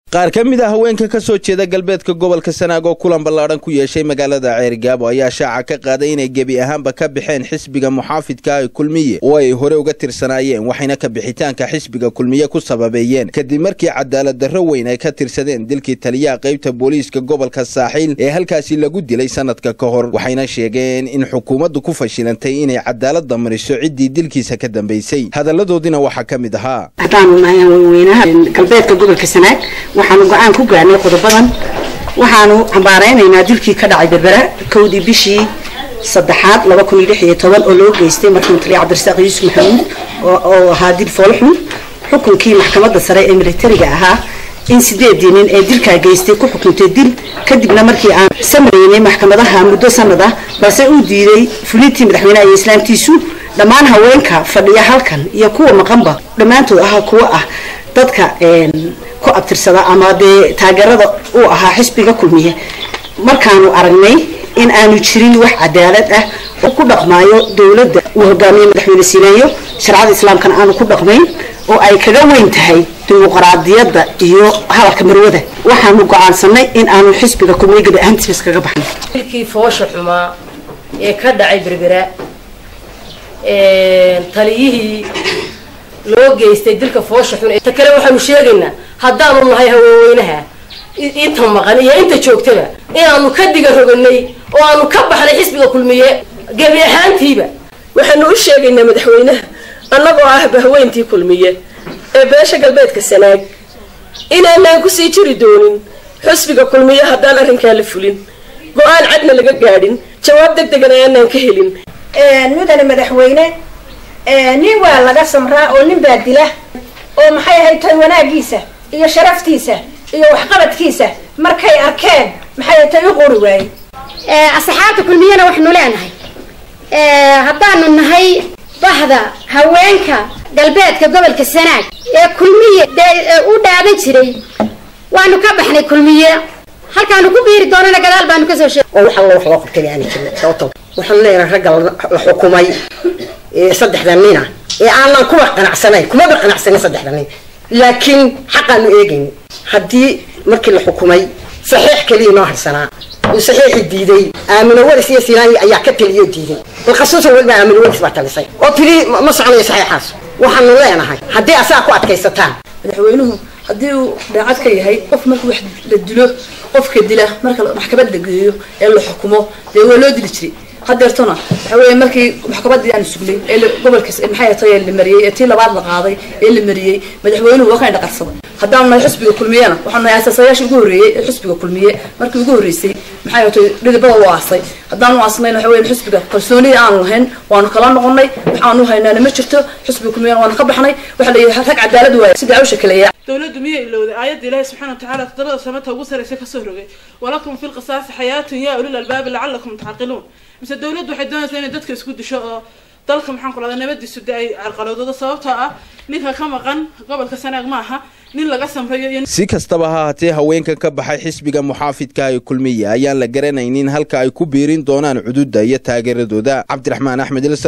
qaar ka mid a haweenka ka soo jeeda galbeedka gobolka sanaag oo kulan ballaadhan ku yeeshay magaalada ceerigaabo ayaa shaaca ka qaaday inay gebi ahaanba ka baxeen xisbiga muxaafidka ee kulmiye oo ay hore uga tirsanaayeen waxayna ka bixitaanka xisbiga kulmiye ku sababeeyeen kadib markii cadaalad darro weyn ay ka tirsadeen dilkii taliyaha qaybta booliiska gobolka saaxiil ee halkaasi lagu dilay sanadka ka hor waxayna sheegeen in xukuumaddu ku fashilantay inay cadaalada mariso ciddii dilkiisa ka dambaysay hadalladoodina waxaa ka mid ahaa haddaanu nahay haweenweynaha galbeedka gobolka sanaag waxaanu go-aan ku gaarnay qodobadan waxaanu cambaaraynaynaa dilkii ka dhacay berbera kowdii bishii saddexaad laba kun iyo lix iyo toban oo loo geystay markuu taliya cabdirasaaq yuusuf maxamuud oo ahaa dil foolxun xukunkii maxkamadda sare ee militariga ahaa in sideedii nin ee dilkaa geystay ku xukuntay dil kadibna markii aan samareynay maxkamadaha muddo sanad ah balse uu diiday fulintii madaxweynaha iyo islaamtiisu dhammaan haweenka fadhiya halkan iyo kuwa maqanba dhammaantood ah kuwa ah dadka ku abtirsada ama dee taageerada uu ahaa xisbiga kulmiye markaanu aragnay in aanu jirin wax cadaalad ah oo ku dhaqmaayo dowladda uu hogaamiye madaxweyne siinayo sharcada islaamkana aanu ku dhaqmayn oo ay kaga weyn tahay dimuqraadiyadda iyo hadalka marwada waxaanu go-aansanay in aanu xisbiga kulmiye gabi ahaantiis kaga baxnay dilkii foosha xumaa ee ka dhacay berbera taliyihii loo geystay dilka foosha xun ta kale waxaanu sheegaynaa haddaanu nahay haweenweynaha inta maqan iyo inta joogtaba inaanu ka diga roganay oo aanu ka baxnay xisbiga kulmiye gebi ahaantiiba waxaanu u sheegaynaa madaxweynaha annagoo ah bahweyntii kulmiye ee beesha galbeedka sanaag inaanaan kusii jiri doonin xisbiga kulmiye haddaan arrinkaa la fulin go-aan cadna laga gaadhin jawaab deg degana aanaan ka helin mudane madaxweyne nin waa laga samraa oo nin baa dila oo maxay ahayd tay wanaagiisa iyo sharaftiisa iyo waxqabadkiisa markay arkeen maxay tay u qori waayey asxaabta kulmiyana waxaanu leenahay haddaanu nahay bahda haweenka galbeedka gobolka sanaag ee kulmiye u dhaadan jiray waanu ka baxnay kulmiye halkaanu ku biiri doonana gadaal baanu kasoo sheeg oo wax alla wax loo qabtay aan jirin sababto waxaan leenahay ragga la xukumay saddexda nina ee aanan kuwa qanacsanayn kumaba qanacsanayn saddexda nin laakiin xaqaanu eegayn haddii markii la xukumay saxiix keliya noo harsanaa uu saxiixi diiday aamino waris iyo sinaayi ayaa ka taliyo diiday balkhasuusan weliba aamino waris baa talisay oo tiri ma soconayo saxiixaas waxaanu leenahay haddii asaga ku adkaysataan madaxweynuhu haddii uu daacad ka yahay qof marka wax la dilo qofka dila marka maxkamad la geeyo ee la xukumo dee waa loo dili jiray hadeertona waxa weeye markii maxkamadii aan sugnay ee gobolka maxay tahay la mariyay ee tii labaad la qaaday ee la mariyay madaxweynuhu waa ka indhaqarsaday haddaanu nahay xisbiga kulmiyena waxaanu nahay asaasayaashii ugu horreeyey ee xisbiga kulmiye markii ugu horreysay maxay tahay dhidibada u aasay haddaanu aasnayn waxa weeye xisbiga kalsoonida aanu lahayn waanu kala noqonay waxaanu haynaana ma jirto xisbiga kulmiyena waanu ka baxnay waxa la yidhi rag cadaalad waaya sidii awsha kaleeya dowladdu miyay ilowday aayadda ilaahi subxana watacaala todobada samata ugu saraysa kasoo rogay walakum fi lqisaasi xayaatun yaa ulil albaabi lacalakum tacqiluun mise dowladdu waxay doonaysaa inay dadka isku disho oo dalka maxaan ku lahdaa nabadiisu de ay carqalowdado sababtoo ah ninka ka maqan gobolka sanaag ma aha nin laga samrayo iyo si kastaba ha haatee haweenkan ka baxay xisbiga muxaafidka ee kulmiye ayaan la garanaynin halka ay ku biirin doonaan cududa iyo taageeradooda cabdiraxmaan axmed